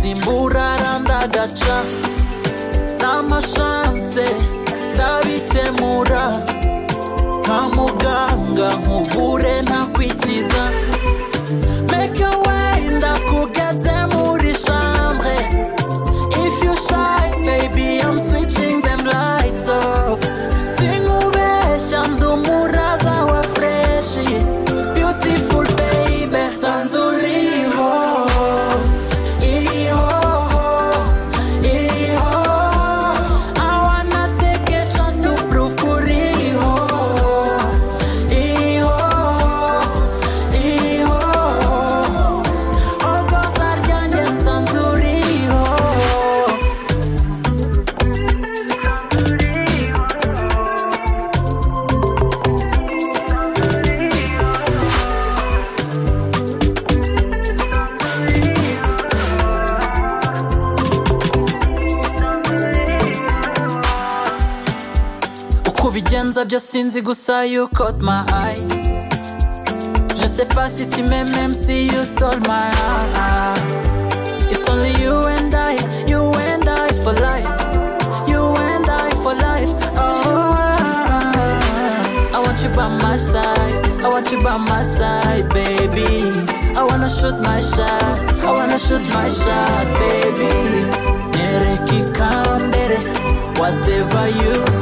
simburaranda daca n'amashanse ndabikemura nka muganga nkuvure ntakwikiza make wenda kugeze muri chambre if you shy baby I'm switching them lights off sinkubeshya ndi umuraza wa freshi beautiful baby sanzu uriho iriho iriho I wanna take a chance to prove ko uriho iriho iriho ogoza ryanjye sanzu uriho uko ubigenza byo sinzi gusa you caught my eye Je sais pas si tu m'aimes même si you stole my heart It's only you and I, you and I for life You and I for life, oh ah, ah. I want you by my side, I want you by my side baby I wanna shoot my shot, I wanna shoot my shot baby Nereka ikambere, whatever you